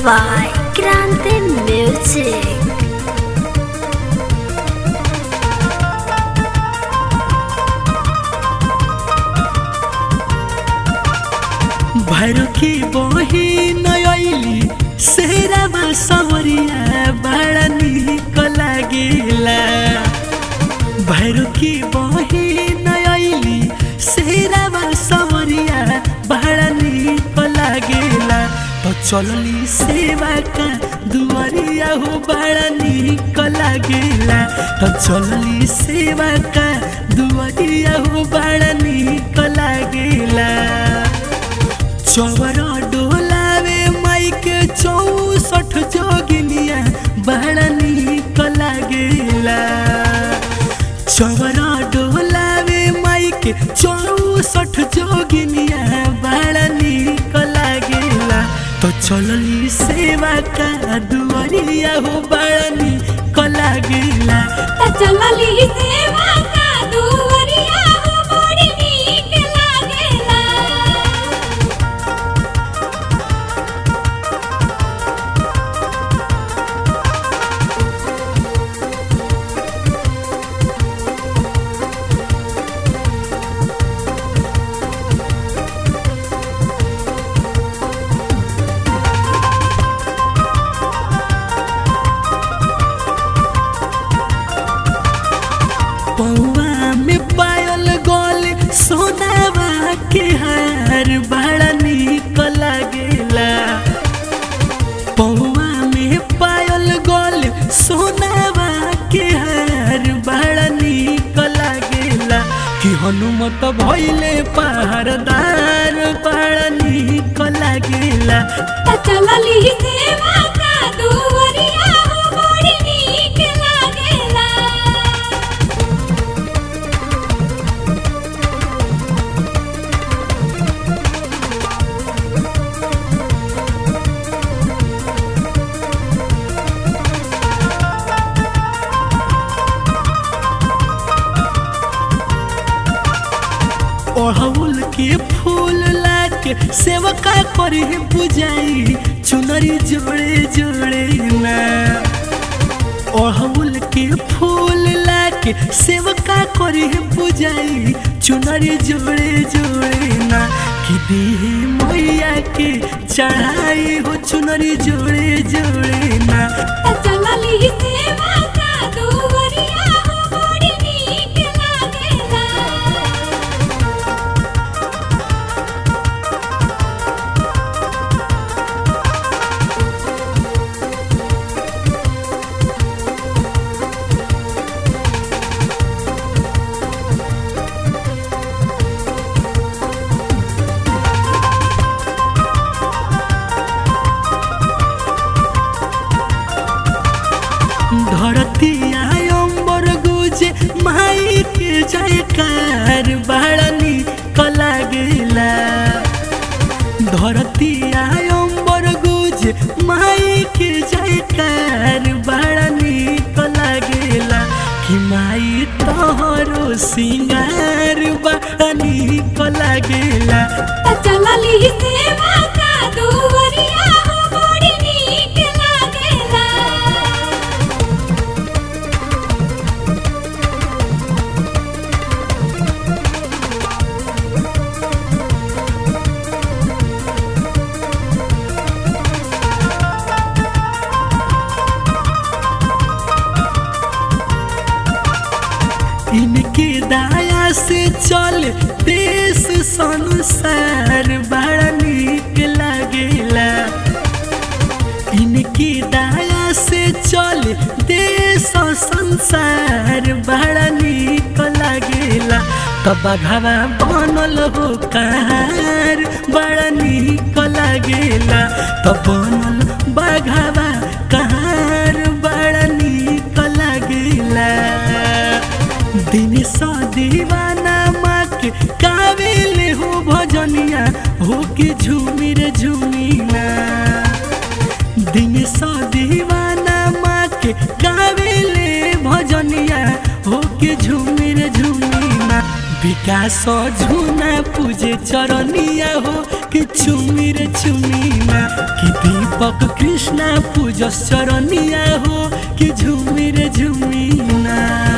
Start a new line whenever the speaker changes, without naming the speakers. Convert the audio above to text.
by Grande Music.
Bhairu की बहिन अइली सेहरामा सवरिया बड़ा निक लागिला भैरू की बहिन अइली सेहरामा सवरिया बड़ा निक लागिला तो चलली सेवा का दुआरिया हो बड़ा निक लागिला तो चलली सेवा का दुआरिया हो बड़ा निक लागिला चौरा डोलावे माइक चौसठ जोगिनिया बड़ा निक लागेला चौरा डोलावे माइक चौसठ जोगिनिया बड़ा निक लागेला तो चलली सेवा का दुआरिया हो बड़ा निक लागेला
त चलली सेवा का दुवरिया हो बड़ी नीक लागेला
पौआ में पायल गोल सोनावा के हार बड़ा निक लागेला पौआ में पायल गोल सोनावा के हार बड़ा निक लागेला कि हनुमत भइले पहरदार बड़ा निक लागेला
त चलली सेवा का दुवरिया हो बड़ी नीक लागेला
ओढ़ौल के फूल लाके सेवका करे बुझाई चुनरी जोड़े जोड़े ना ओढ़ौल के फूल लाके सेवका करे बुझाई चुनरी जोड़े जोड़े ना कि देह मैया के चढ़ाई हो चुनरी जोड़े जोड़े ना
त चलली सेवा का दुवरिया हो बड़ी नीक लागेला
धरती आयम्बर गुजे माई के जयकार बड़ा निक लागेला धरती आयम्बर गुजे माई के जयकार बड़ा निक लागेला कि माई तोहरो सिंगार बड़ा निक लागेला
त चलली सेवा का दुवरिया हो बड़ी नीक लागेला
इनके दाया से चल देश संसार बड़ा निक लागेला इनके दाया से चल देश संसार बड़ा निक लागेला तब घवा बनल हो कार बड़ा निक लागेला तब बनल बघावा कार बड़ा निक लागेला दिन सा दीवाना माँ के काबिल हो भजनिया हो के झूमी रे झूमीना दिन सा दीवाना माँ के काबिल भजनिया हो के झूमी रे झूमीना विकास झुना पूजे चरनिया हो कि चुमी रे चुमी ना कि दीप दीपक कृष्णा पूजस चरनिया हो कि झूमी रे झूमी ना